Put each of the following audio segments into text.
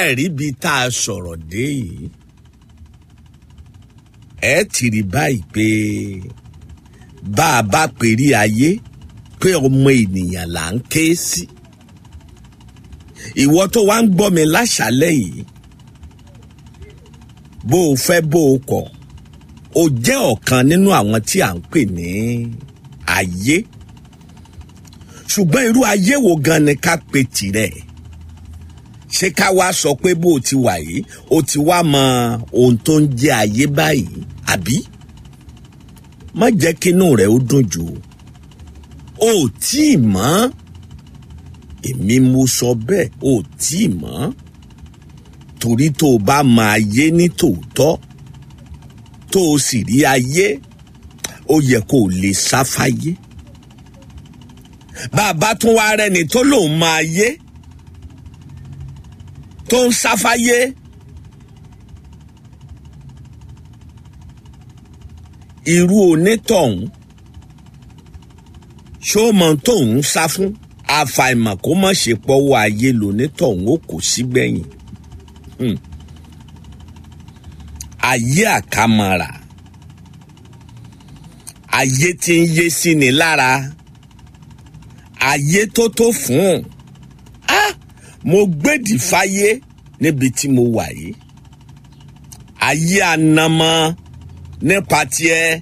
ẹ rí ibi tá a sọ̀rọ̀ dé yìí ẹ ti rí báyìí pé bá a bá pèrí ayé pé ọmọ ènìyàn là ń ké sí ìwọ tó wá ń gbọ́ mi láṣálẹ́ yìí bó o fẹ́ bó o kọ̀ o jẹ́ ọ̀kan nínú àwọn tí à ń pè ní ayé ṣùgbọ́n irú ayé wo gan ni ká pe tirẹ̀ ṣé ká wá sọ pé bó o ti wà yìí o ti wá mọ ohun tó ń jẹ́ ayé báyìí àbí má jẹ́ kínú rẹ̀ ó dùn jù o ò tí ì mọ̀ èmi mo sọ bẹ́ẹ̀ o ò tí ì mọ̀ torí tó o bá mọ ayé ní tòótọ́ tó o sì rí ayé ó yẹ kó o lè sáfáyé bàbá tún wá rẹni tó lòun mọ ayé tó ń sáfáyé irú onítọ̀hún ṣó mọ tóun sá fún àfàìmọ̀ kó má ṣe pọ́wọ́ ayé lonítọ̀hún ó kò sígbẹ̀yìn ayé àkàmọ̀ra ayé tí ń yé sí ni lára ayé tó tó fún un ah mo gbèdì fáyé níbi tí mo wà yìí ayé anamọ nípa tiẹ̀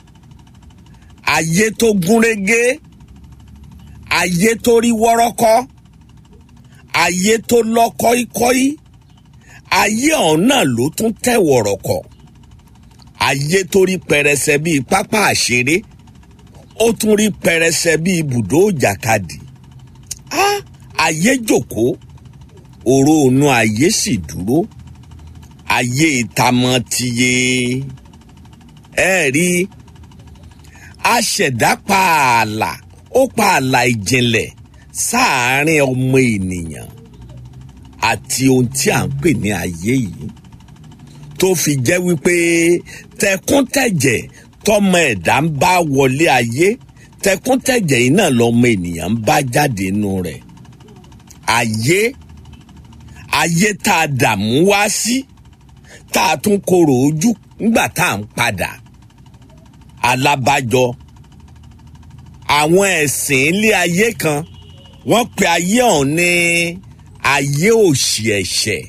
ayé tó gúnrégé ayé tó rí wọ́rọ́kọ́ ayé tó lọ kọ́íkọ́í ayé ọ̀hún náà ló tún tẹ̀ wọ̀rọ̀kọ̀ ayé tó rí pẹrẹsẹ bíi pápá àṣeré ó tún rí pẹrẹsẹ bíi ibùdó ìjàkadì ah ayé jókòó òró ònú ayé sì dúró ayé ìtamọ tiye ẹ rí aṣẹ̀dá pààlà ó pààlà ìjìnlẹ̀ sáàárín ọmọ ènìyàn àti ohun tí à ń pè ní ayé yìí tó fi jẹ́ wípé tẹkúntẹ̀jẹ̀ tọmọ ẹ̀dá ń bá wọlé ayé tẹkúntẹ̀jẹ̀ yìí náà lọmọ ènìyàn ń bá jáde nínú rẹ̀ ayé ayé tá a dààmú wá sí tá a tún korò ojú nígbà tá à ń padà alábàjọ àwọn ẹ̀sìn ilé ayé kan wọ́n pe ayé ọ̀hún ní ayé òṣì ẹ̀ṣẹ̀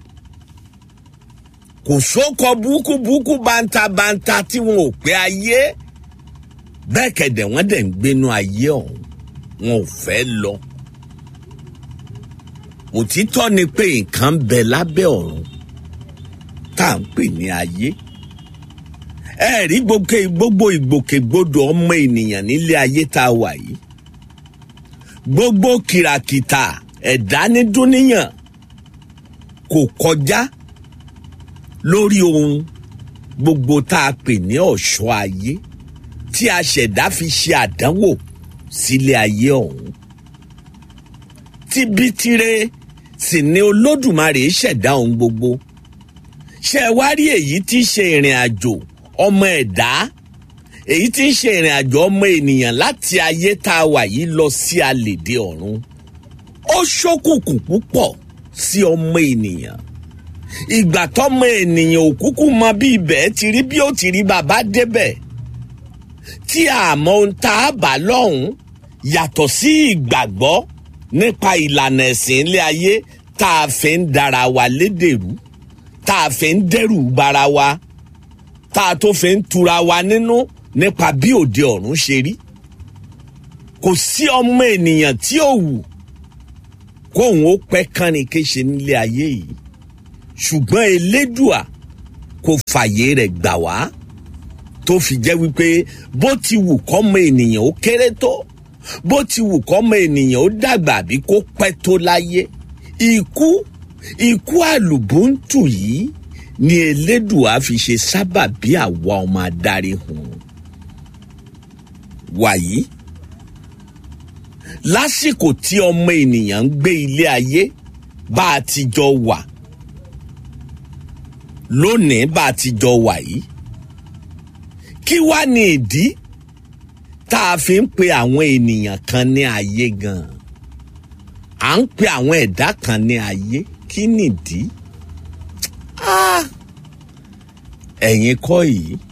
kò sóko burúkú burúkú bántabanta tí wọn ò pé ayé bẹ́ẹ̀ kẹ̀dẹ̀ wọ́n dẹ̀ ń gbénú ayé ọ̀hún wọn ò fẹ́ lọ òtítọ́ ni pé nǹkan ń bẹ lábẹ́ ọ̀run tá à ń pè ní ayé ẹ rí gbogbo ìgbòkègbodò ọmọ ènìyàn nílé ayé tá a wà yìí gbogbo kìràkìtà ẹ̀dá ní dúníyàn kò kọjá lórí ohun gbogbo tá a pè ní ọ̀ṣọ́ ayé tí a ṣẹ̀dá fi ṣe àdánwò sílé ayé ọ̀hún tibitire sì ni olódùmarè ṣẹ̀dá ohun gbogbo ṣe wá rí èyí tí í ṣe ìrìn àjò ọmọ ẹ̀dá èyí tí ń ṣe ìrìn àjò ọmọ ènìyàn láti ayé tá a wà yìí lọ sí àlèdè ọ̀run ó ṣókùnkùn púpọ̀ sí ọmọ ènìyàn ìgbà tọmọ ènìyàn òkúkú mọ bí ibẹ̀ ti rí bí ó ti rí bàbá débẹ̀ tí àmọ́ ohun tá a bá lọ́hùn yàtọ̀ sí ìgbàgbọ́ nípa ìlànà ẹ̀sìn ilé ayé tá a fi ń dara wa lédèrú tá a fi ń dẹ́rù bara wa tá a tó fi ń tura wa nínú nípa bí òde ọ̀run ṣe rí kò sí ọmọ ènìyàn tí ò wù kóun ó pẹ́ kánni kéṣe nílé ayé yìí ṣùgbọ́n elédùà kò fàyè rẹ̀ gbà wá tó fi jẹ́ wípé bó ti wù kọ́mọ ènìyàn ó kéré tó bó ti wù kọ́mọ ènìyàn ó dàgbà bí kó pẹ́ tó láyé ikú ikú àlùbùntù yìí ni elédùà fi ṣe sábà bí àwa ọmọ adarí hùn wàyí lásìkò tí ọmọ ènìyàn ń gbé ilé ayé bá a ti jọ wà lónìí bá a ti jọ wà yìí kí wá ní ìdí tá a fi ń pe àwọn ènìyàn kan ní ayé gan à ń pe àwọn ẹ̀dá kan ní ayé kí nìdí Ah! ẹ̀yin kọ́ yìí